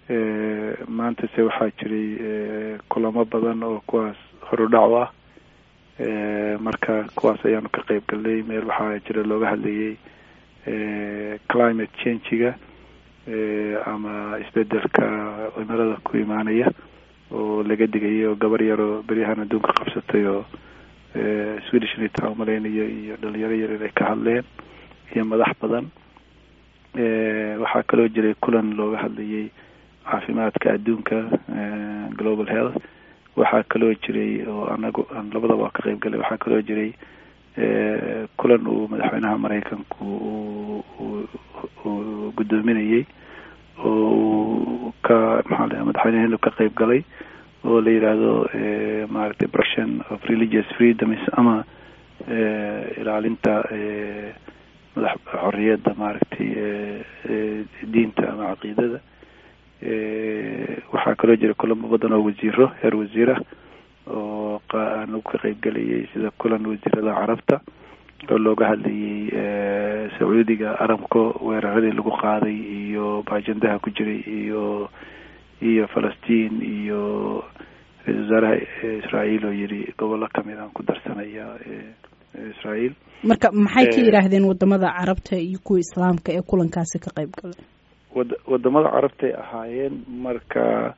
maanta se waxaa jiray kulamo badan oo kuwaas horudhac u ah marka kuwaas ayaanu ka qeyb galnay meel waxaa jira looga hadlayay climate changiga ama isbedelka cimilada ku imaanaya oo laga digayay oo gabar yaroo beryahan adduunka qabsatay oo swedish nita umalaynayo iyo dhalinyaro yar inay ka hadleen iyo madax badan waxaa kaloo jiray kulan looga hadlayay caafimaadka adduunka global health waxaa kaloo jiray oo anagu aan labadaba waa ka qeyb galay waxaa kaloo jiray kulan uu madaxweynaha maraykanku uu guddoominayay oo uu ka maxaa la madaxweyneheenu ka qeyb galay oo la yidhaahdo maaragtay protection of religious freedoms ama ilaalinta madax xorriyadda maaragtay diinta ama caqiidada waxaa kaloo jira kulamo badan oo wasiiro heer wasiirah oo aanu ka qeyb galayay sida kulan wasiirada carabta oo looga hadlayay sacuudiga aramko weeraradii lagu qaaday iyo baajandaha ku jiray iyo iyo falastiin iyo ra-isul wasaaraha israael oo yidhi gobollo kamid aan ku darsanaya israael marka maxay ka yidhaahdeen wadamada carabta iyo kuwa islaamka ee kulankaasi ka qeyb galay wad wadamada carabtay ahaayeen marka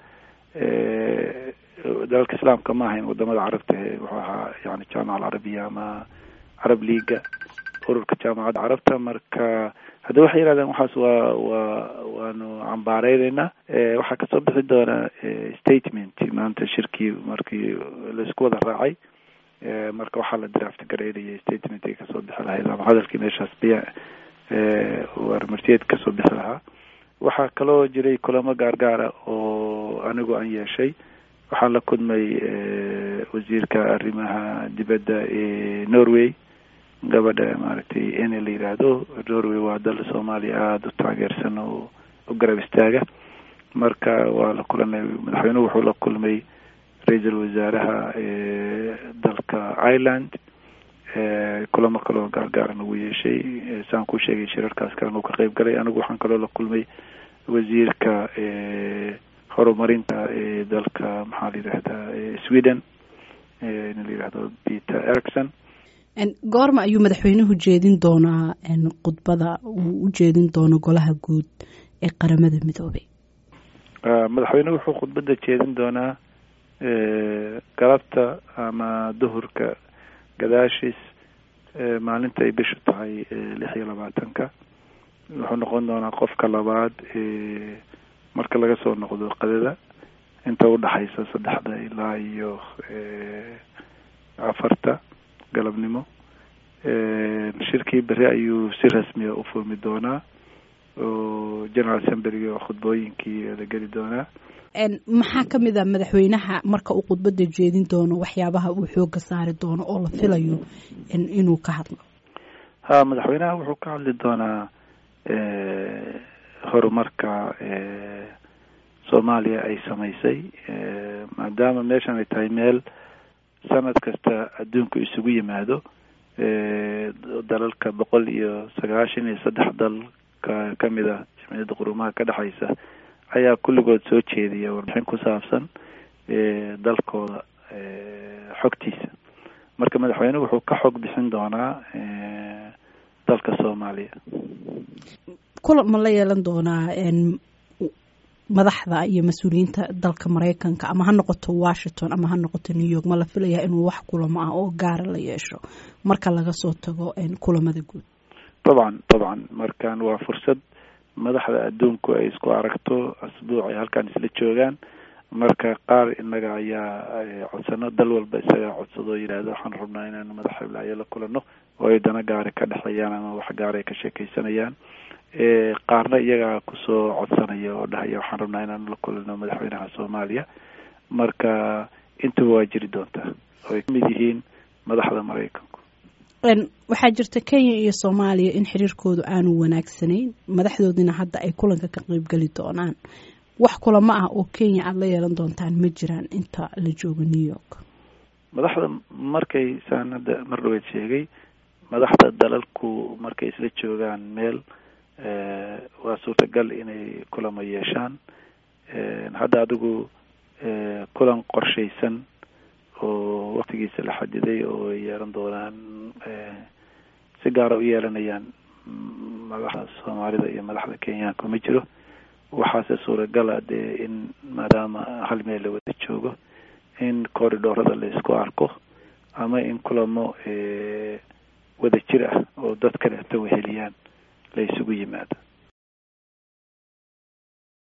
dalalka islaamka ma ahayn wadamada carabta wuxuu ahaa yani jaamaca alcarabiya ama carab leaga ururka jaamacadda carabta marka hadda waxay yidhahdeen waxaas waa waa waanu cambaareyneyna waxaa kasoo bixi doona statement maanta shirkii markii laisku wada raacay marka waxaa la draft gareynayay statement ay kasoo bixi lahayd ama hadalkii meeshaas biya warmartiyeed kasoo bixi lahaa waxaa kaloo jiray kulamo gaargaara oo anigu aan yeeshay waxaan la kulmay wasiirka arrimaha dibadda ee norway gabadha maaragtay ene la yidhaahdo norway waa dal soomaaliya aada u taageersan oo u garab istaaga marka waa la kulanay madaxweynuhu wuxuu la kulmay ra-iisul wasaaraha dalka ireland kulamo kaloo gaargaaran ugu yeeshay saan ku sheegay shirarkaas kalena uu ka qeyb galay anigu waxaan kaloo la kulmay wasiirka horumarinta ee dalka maxaa la yidhahdaa sweden nin la yidhahdo peter ericson goorma ayuu madaxweynuhu jeedin doonaa khudbada uu u jeedin doono golaha guud ee qaramada midoobay madaxweynuhu wuxuu khudbadda jeedin doonaa galabta ama duhurka gadaashiis maalinta ay bishu tahay lix iyo labaatanka wuxuu noqon doonaa qofka labaad marka laga soo noqdo qadada inta udhaxaysa saddexda ilaa iyo afarta galabnimo shirkii beri ayuu si rasmiya u furmi doonaa oo general assemblyga oo khudbooyinkii la geli doonaa maxaa ka mid a madaxweynaha marka uu khudbadda jeedin doono waxyaabaha uu xooga saari doono oo la filayo inuu ka hadlo ha madaxweynaha wuxuu ka hadli doonaa horumarka soomaaliya ay samaysay maadaama meeshan ay tahay meel sanad kasta adduunku isugu yimaado dalalka boqol iyo sagaashan iyo saddex dal ka kamid a jamciyadda qurumaha ka dhexaysa ayaa kulligood soo jeediya warbixin ku saabsan dalkooda xogtiisa marka madaxweyne wuxuu ka xog bixin doonaa dalka soomaaliya kulan ma la yeelan doonaa madaxda iyo mas-uuliyiinta dalka maraykanka ama ha noqoto washington ama ha noqoto new york ma la filayaa inuu wax kulamo ah oo gaara la yeesho marka laga soo tago kulamada guud dabcan dabcan markan waa fursad madaxda adduunku ay isku aragto asbuuc ay halkaan isla joogaan marka qaar inaga ayaa codsano dal walba isagaa codsado o yidhaahdo waxaan rabnaa inaanu madax hiblaayo la kulano oo ay dana gaari ka dhexeeyaan ama wax gaara ay ka sheekeysanayaan qaarna iyagaa kusoo codsanaya oo dhahaya waxaan rabnaa inaanu la kulano madaxweynaha soomaaliya marka intuba waa jiri doontaa oo ay kamid yihiin madaxda maraykanku waxaa jirta kenya iyo soomaaliya in xiriirkoodu aanu wanaagsanayn madaxdoodina hadda ay kulanka ka qeybgeli doonaan wax kulamo ah oo kenya aada la yeelan doontaan ma jiraan inta la joogo new york madaxda markay saan hadda mar dhaweed sheegay madaxda dalalku markay isla joogaan meel waa suurtagal inay kulamo yeeshaan hadda adigu kulan qorshaysan oo waktigiisa la xadiday oo ay yeelan doonaan si gaara u yeelanayaan madaxda soomaalida iyo madaxda kenyaanka ma jiro waxaase suuragala dee in maadaama hal meel la wada joogo in corridorada la isku arko ama in kulamo wada jir ah oo dad kaleeto weheliyaan la isugu yimaado